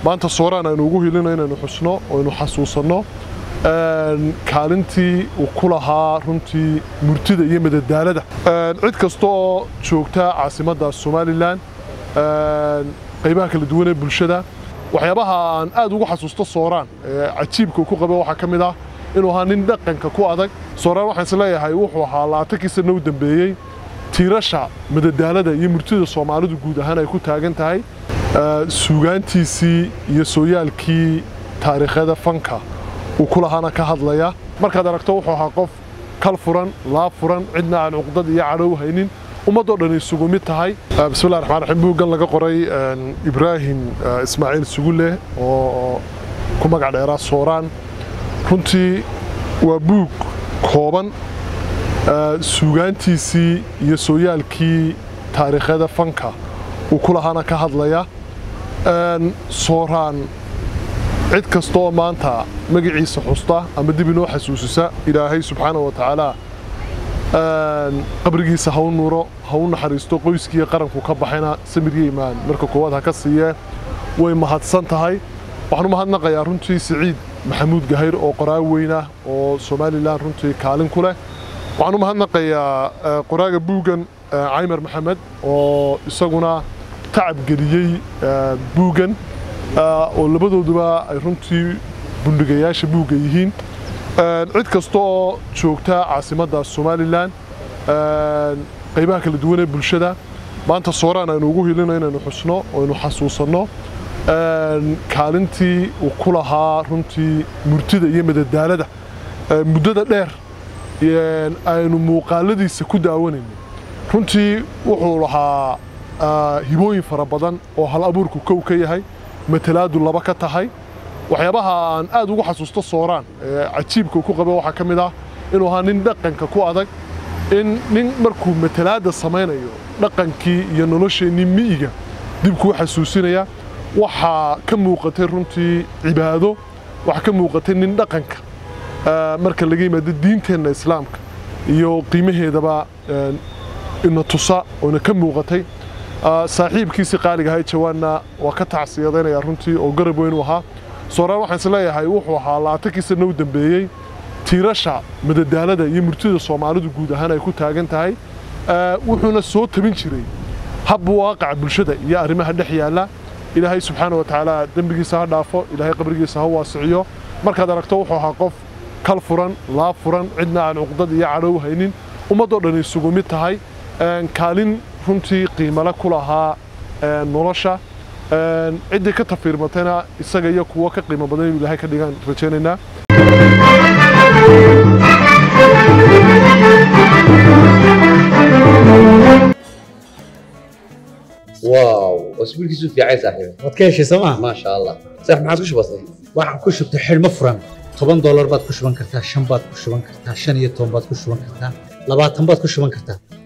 maanta sooraan aynu ugu hilino inaynu xusno oo aynu xasuusanno kaalintii uu ku lahaa runtii murtida iyo madadaalada cid kasta oo joogta caasimadda somalilan qaybaha kala duwan ee bulshada waxyaabaha aan aad ugu xasuusto sooraan cajiibka uu ku qabo waxaa ka mid ah inuu ahaa nin dhaqanka ku adag sooraan waxaan is leeyahay wuxuu ahaa labaatankii sana u dambeeyey tiirasha madadaalada iyo murtida soomaalidu guud ahaan ay ku taagan tahay suugaantiisii iyo sooyaalkii taariikhada fanka uu ku lahaana ka hadlaya markaad aragto wuxuu ahaa qof kal furan laab furan cidna aan cuqdad iyo cadhow haynin ummadoo dhan isugu mid tahay bismillahi raxmaan raxiim buuggan laga qoray ibraahim ismaaciil sugulle oo ku magac dheeraa sooraan runtii waa buug kooban suugaantiisii iyo sooyaalkii taariikhada fanka uu ku lahaana ka hadlaya sooraan cid kasta oo maanta magaciisa xusta ama dib inoo xasuusisa ilaahay subxaana wa tacaala qabrigiisa ha u nuuro ha u naxariisto qoyskiiyo qaranku ka baxayna samiryo imaan marka koowaad ha ka siiyee way mahadsan tahay waxaan u mahadnaqayaa runtii siciid maxamuud gahayr oo qoraa weynah oo somalilan runtii kaalin ku leh waxaan u mahadnaqayaa qoraaga buuggan caymar maxamed oo isaguna tacab geliyey buuggan oo labadooduba ay runtii bundhigayaasha buugga yihiin cid kasta oo joogta caasimadda somalilan qaybaha kala duwan ee bulshada maanta sooraan aynu ugu hilino inaynu xusno oo aynu xasuusanno kaalintii uu ku lahaa runtii murtida iyo madadaalada muddada dheer aynu muuqaaladiisa ku daawanayno runtii wuxuu lahaa hibooyin fara badan oo hal abuurku kow ka yahay matalaadu laba ka tahay waxyaabaha aan aad ugu xasuusto sooraan cajiibka ku qabo waxaa ka mid ah inuu ahaa nin dhaqanka ku adag in nin markuu matalaadda samaynayo dhaqankii iyo nolosheennii mi'iga dib kuu xasuusinaya waxaa ka muuqatay runtii cibaado waxaa ka muuqatay nin dhaqanka marka laga yimaado diinteenna islaamka iyo qiimaheedaba ina tusa oona ka muuqatay saaxiibkiisii qaaliga ahay jawaanna waa ka tacsiyadaynaya runtii oo garab weyn u ahaa sooraan waxaan is leeyahay wuxuu ahaa labaatankii sana u dambeeyey tiirasha madadaalada iyo murtida soomaalidu guud ahaan ay ku taagan tahay wuxuuna soo tabin jiray hab waaqaca bulshada iyo arrimaha dhex yaalla ilaahay subxaana wa tacaala dembigiisa ha dhaafo ilaahay qabrigiisa ha waasiciyo markaad aragto wuxuu ahaa qof kal furan laab furan cidna aan cuqdad iyo cadhow haynin ummadoo dhan isugu mid tahay kaalin runtii qiimale ku lahaa nolosha ciddii ka tafiirmatayna isaga iyo kuwo ka qiimo badan inuu ilaahay ka dhigaan rajaynaynaa واو اسبوع كيسو في عايز صاحبي waad ka heshay sooma ما شاء الله صح ما عادش بسيط waxaan ku shubtay xidhmo furan toban doolar baad ku shuban kartaa shan baad ku shuban kartaa shan iyo toban baad ku shuban kartaa labaatan baad ku shuban kartaa